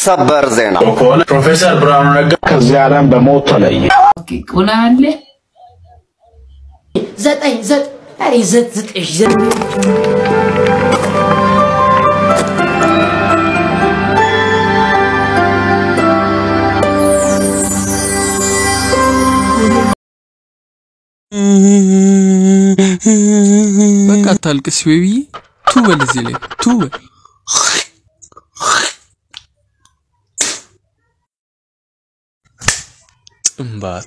ሰበር ዜና ከሆነ ፕሮፌሰር ብርሃኑ ነጋ ከዚህ ዓለም በሞት ተለየ። ቁና አለ ዘጠኝ ዘጠኝ ኧረ ዘጥ ዘጠኝ ዘጠኝ በቃ አታልቅስ ቤቢዬ። ቱ በል እዚህ ላይ ቱ በል። ጥንባታ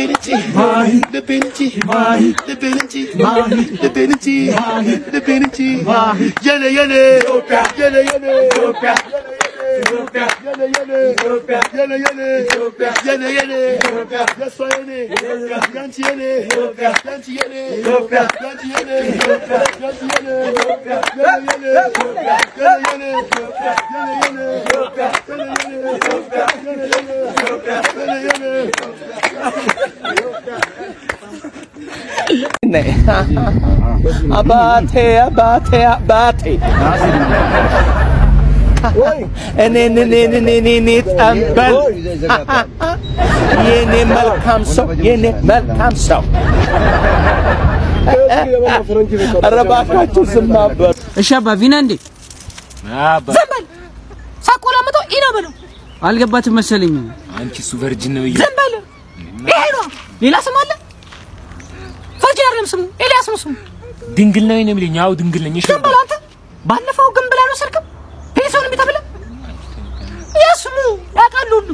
አባቴ አባቴ አባቴ እኔን እኔን እኔን እኔ ጠንበል የኔ መልካም ሰው የኔ መልካም ሰው ኧረ እባካችሁ ዝም በሉ። እሺ አባ ቪና እንዴ ዝም በል ሳቆላምጠው ኢና በለው አልገባትም መሰለኝ። አንቺ እሱ ቨርጅን ነው ዝም በል ይሄ ነው ሌላ ስም አለ ቨርጂን አይደለም ስሙ ኤልያስ ነው ስሙ ድንግል ነው ነው የሚለኝ። አዎ ድንግል ነኝ። እሺ ዝም በል አንተ ባለፈው ግን ብላ ነው ስልክም ቤተሰውን የሚተብለ የስሙ ያውቃሉ ሁሉ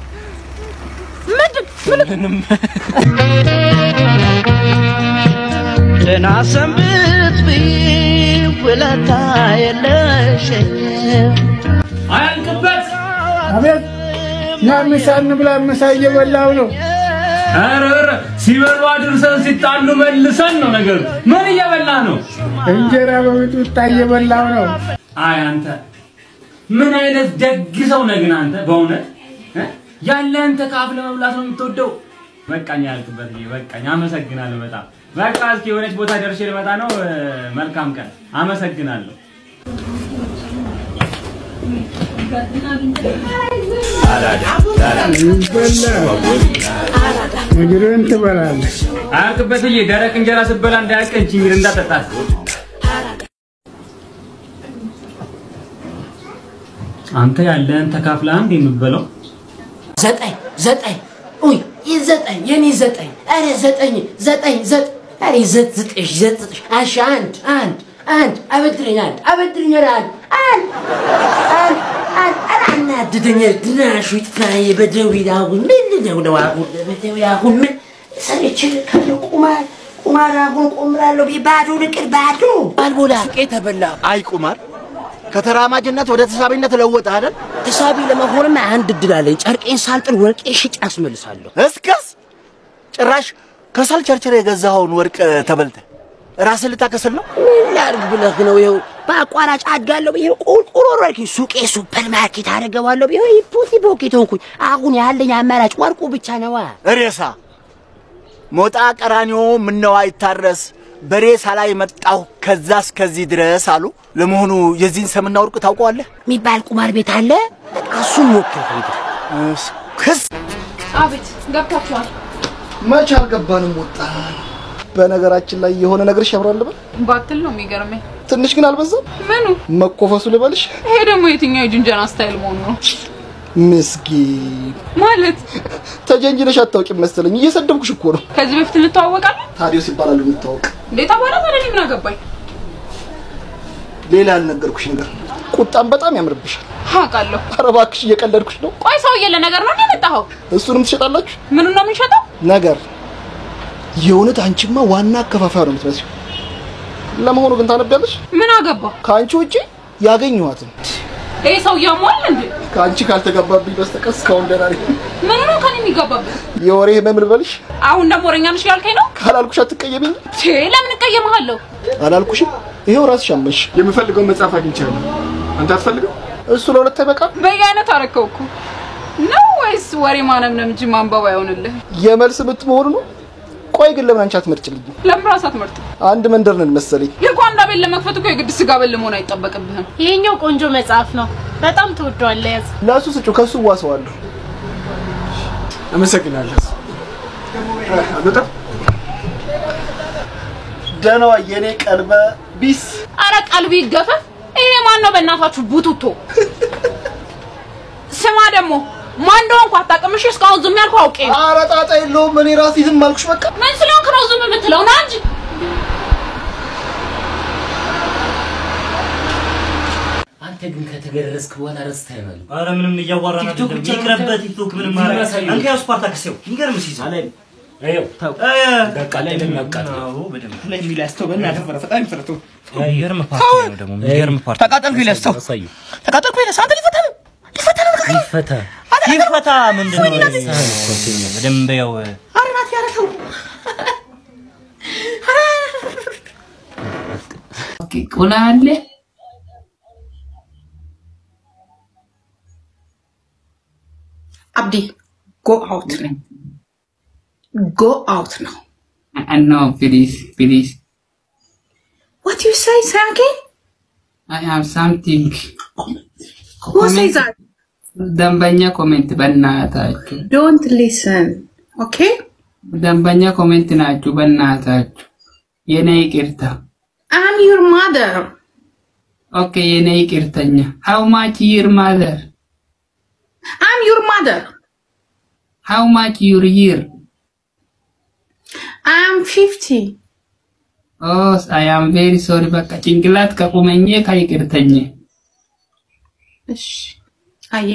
ምንድን ምንም ደህና ሰንብት ቢል ውለታ የለሽም አያልቅበት። አቤት ና ምሳ እንብላ። ምሳ እየበላሁ ነው። ኧረ ኧረ ሲበሉ አድርሰን ሲጣሉ መልሰን ነው ነገሩ። ምን እየበላ ነው? እንጀራ በሚጥሚጣ እየበላሁ ነው። አይ አንተ ምን አይነት ደግ ሰው ነህ ግን አንተ በእውነት እ? ያለህን ተካፍለህ መብላት ነው የምትወደው። በቃኝ ያልክበት ጊዜ በቃኝ። አመሰግናለሁ በጣም በቃ እስኪ የሆነች ቦታ ደርሼ ልመጣ ነው። እ፣ መልካም ቀን። አመሰግናለሁ። ምግብን ትበላለህ። አያልቅበትዬ ደረቅ እንጀራ ስትበላ እንዳያቀንች እንግዲህ እንዳጠጣት አንተ ያለህን ተካፍለህ አንድ የምትበላው ዘጠኝ ዘጠኝ ኡይ ይህ ዘጠኝ የኔ ዘጠኝ ኧረ ዘጠኝ ዘጠኝ ዘጠኝ ኧረ ዘጥ ዘጠኝ ዘጥ ዘጠኝ እሺ አንድ አንድ አንድ አበድረኝ አንድ አበድረኝ ኧረ አንድ አንድ አንድ አንድ ኧረ አናድደኛል ድናሹ ይጥፋዬ በደዌ አሁን ምንድን ነው አሁን በደዌ አሁን ምን ሰርቼ ልካለሁ ቁማር ቁማር አሁን ቆምራለሁ ብዬ ባዶ ልቅር ባዶ አልቦላ ቄ ተበላ አይ ቁማር ከተራማጅነት ወደ ተሳቢነት ለወጠ አይደል? ተሳቢ ለመሆንማ አንድ እድል አለኝ ጨርቄን ሳልጥል ወርቄ ሽጭ አስመልሳለሁ እስከስ ጭራሽ ከሰል ቸርችር የገዛኸውን ወርቅ ተበልተ ራስን ልታከስል ነው? ምን ላድርግ ብለህ ነው? ይኸው በአቋራጭ አድጋለሁ ብዬ ቁልቁል ወረድኩ። ሱቄ ሱፐር ማርኬት አደርገዋለሁ ብዬ ፖቲ ፖኬት ሆንኩኝ። አሁን ያለኝ አማራጭ ወርቁ ብቻ ነዋ። ሬሳ ሞጣ ቀራኒዮ ምነው አይታረስ በሬሳ ላይ መጣሁ ከዛ እስከዚህ ድረስ አሉ። ለመሆኑ የዚህን ሰምና ወርቅ ታውቀዋለህ? የሚባል ቁማር ቤት አለ። በቃ እሱን ሞክር ሄደ ክስ አቤት ገብታችኋል። መች አልገባንም ወጣ። በነገራችን ላይ የሆነ ነገር ሸብሯል ልበል። ባትል ነው የሚገርመኝ። ትንሽ ግን አልበዛም? ምኑ መኮፈሱ ልበልሽ? ይሄ ደግሞ የትኛው የጅንጀና ስታይል መሆኑ ነው? ምስኪን ማለት ተጀንጅነሽ አታውቂም መሰለኝ። እየሰደብኩሽ እኮ ነው። ከዚህ በፊት እንተዋወቃለን? ታዲዮስ ይባላሉ የምታወቅ። እንዴት አባላ ታዲያ እኔ ምን አገባኝ? ሌላ ያልነገርኩሽ ነገር ቁጣም በጣም ያምርብሻል። አውቃለሁ። ኧረ እባክሽ እየቀለድኩሽ ነው። ቆይ ሰውዬ ለነገር ነው እንዴ የመጣኸው? እሱንም ትሸጣላችሁ? ምኑን ነው የምንሸጠው? ነገር የእውነት አንቺማ ዋና አከፋፋይ ነው የምትመስለው። ለመሆኑ ግን ታነቢያለሽ? ምን አገባ? ከአንቺ ውጪ ያገኘኋትን ይሄ ሰውዬ አሟል እንዴ? ከአንቺ ካልተጋባብኝ በስተቀር እስካሁን ደህና ነኝ። ምኑ ነው ከኔ የሚጋባበት? የወሬ ህመም ልበልሽ? አሁን ደግሞ ወሬኛ ነሽ ያልከኝ ነው? ካላልኩሽ አትቀየሚኝ? ቼ ለምን እቀየምሃለሁ? አላልኩሽም? ይሄው ራስሽ አመንሽ። የምፈልገውን መጽሐፍ አግኝቻለሁ። አንተ አትፈልገው? እሱ ለሁለት አይበቃም? በየአይነት አረከው እኮ ነው ወይስ ወሬ ማነምነም እንጂ ማንበብ አይሆንልህ? የመልስ ምት መሆኑ ነው። ቆይ ግን ለምን አንቺ አትመርጭልኝ? ለምን ራስ አትመርጥም? አንድ መንደር ነን መሰለኝ። የጓንዳ ቤት ለመክፈት እኮ የግድ ስጋ በል መሆን አይጠበቅብህም። ይሄኛው ቆንጆ መጽሐፍ ነው። በጣም ትወደዋለህ። ያዝ። ለእሱ ስጩ፣ ከሱ ዋሰዋለሁ። አመሰግናለሁ። አልወጣም። ደህና ዋይ የኔ ቀልበ ቢስ። አረ ቀልቢ ይገፈፍ። ይሄ ማን ነው በእናታችሁ ቡቱቶ? ስማ ደግሞ ማን እንደሆንኩ አታውቅም። እሺ እስካሁን ዝም ያልኩህ አውቄ ነው። ኧረ ጣጣ የለውም። እኔ ራሴ ዝም አልኩሽ በቃ። ምን ስለሆንክ ነው ዝም የምትለው? ና እንጂ አንተ ግን ከተገረዝክ በኋላ ረስተህ ነው። አረ ምንም እያዋራን ቲክቶክ አይደለም። ብቻ ይቅርበት ቲክቶክ ምንም ማድረግ ያሳዩ። አንተ ያው ስፓርታክስ ያው የሚገርም ሲይዝ አላይ ይኸው ተው በቃ ላይ ለሚያቃጥ አዎ በደንብ ላይ የሚል ያስተው በእናትህ ፈረ ፈጣን ፍረቱ። የሚገርም ፓርቲ ነው ደግሞ የሚገርም ፓርቲ ተቃጠልኩ ይለስተው አሳዩ ተቃጠልኩ ይለስ አንተ ሊፈታ ነው ሊፈታ ነው ይፈታ ይፈታ ምንድን ነው በደንብ ያው አረናት ያረተው ኦኬ ቁና አለ አብዲ ጎ አውት ነኝ። ጎ አውት ነው። No, please, please. What you say, say again? I have something. Who says that? ደንበኛ ኮሜንት በእናታችሁ Don't listen. Okay? ደንበኛ ኮሜንት ናችሁ በእናታችሁ የኔ ይቅርታ I'm your mother. ኦኬ የኔ ይቅርተኛ how much your mother I'm your mother. how much your year I'm 50. oh I am very sorry በቃ ጭንቅላት ከቁመኜ ከይቅርተኝ እሺ አየ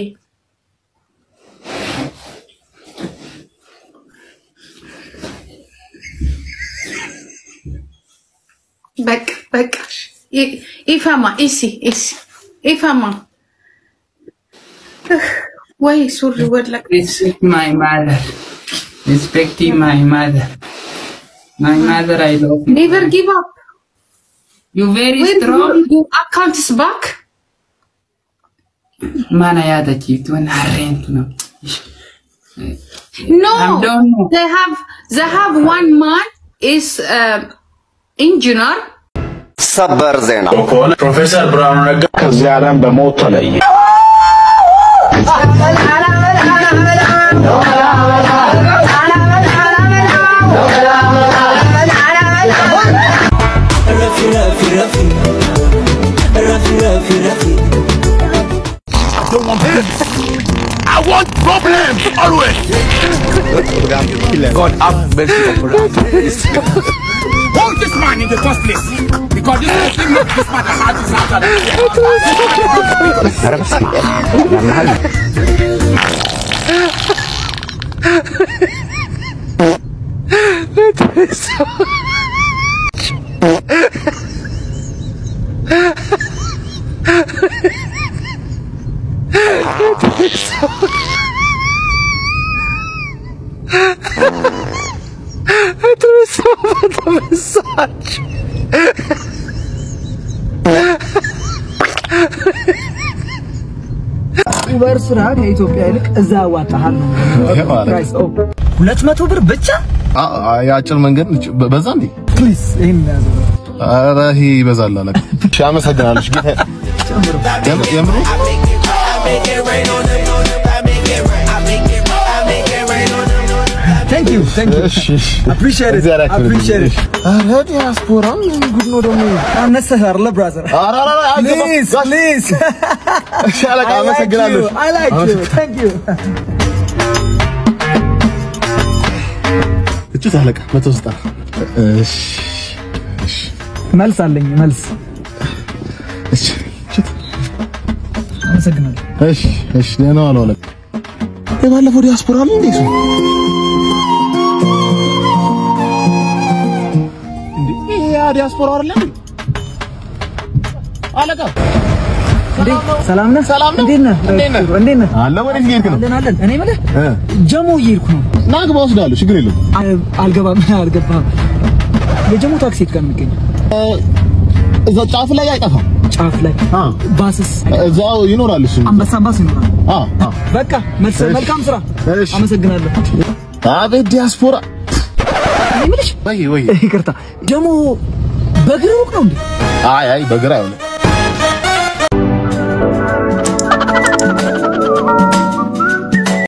በቃ በቃ ይ- ይፈማ እሲ እሲ ይፈማ እህ፣ ወይ ሱሪ ወለቅ respect my mother respecting my mother my mother I love you ኔቨር ጊቭ አፕ you very strong አካውንትስ ባክ mana yaadachiiftu harreentu nam No, I'm done. they have they have one man is uh, engineer. ሰበር ዜና ከሆነ ፕሮፌሰር ብርሃኑ ነጋ ከዚህ ዓለም በሞት ተለየ። I want problems always. God have mercy upon us. Hold this man in the first place. Because this is the thing that this man has ኡበር ስራ ከኢትዮጵያ ይልቅ እዛ ያዋጣሃል ነው ፕራይስ። ኦ ሁለት መቶ ብር ብቻ የአጭር መንገድ ነች። በ- በዛ እንዴ? ፕሊዝ ይሄን ያዘው ኧረ ይሄ ይበዛል አለቃ። እሺ አመሰግናለሁ። እሺ ጌታ የም- የምሩ ታንክ ዩ ታንክ ዩ እሺ እሺ አፕሪሺየት ኢት እግዚአብሔር ያክብርልኝ። አፕሪሺየት ኢት ኧረ ዲያስፖራ ምን ጉድ ነው ደግሞ ይሄ? አነሰህ አይደለ ብራዘር ኧረ ኧረ ኧረ አይገባም። ፕሊዝ ጋሽ- ፕሊዝ እሺ አለቃ አመሰግናለሁ። አይ ላይክ ዩ ታንክ ዩ እጩት አለቃ መቶ ዘጠና እሺ እሺ መልስ አለኝ መልስ እሺ እጩት አመሰግናለሁ እሺ እሺ ደህና ዋሉ አለቃ። የባለፈው ዲያስፖራ ነው እንዴ እሱ? እንዴ ይሄ ያ ዲያስፖራ አይደለም እንዴ? አለቃ እንዴ ሰላም ነህ ሰላም ነው? እንዴት ነህ እንዴት ነህ? እንዴት ነህ አለ ወዴት እየሄድክ ነው? አለን አለን እኔ የምልህ እ ጀሞ እየሄድኩ ነው ና ግባ ወስዳለሁ። ችግር የለም። አ- አልገባም አልገባም የጀሞ ታክሲ የት ጋር ነው የሚገኘው እዛ ጫፍ ላይ አይጠፋም። ጫፍ ላይ አ ባስስ እዛው ይኖራል እሱ። አንበሳ ባስ ይኖራል አ አ በቃ መልስ እሺ። መልካም ስራ እሺ። አመሰግናለሁ አቤት ዲያስፖራ እኔ የምልሽ ወይ ወይ ይቅርታ ደግሞ በእግር ሩቅ ነው እንዴ? አይ አይ በግራ አይሆንም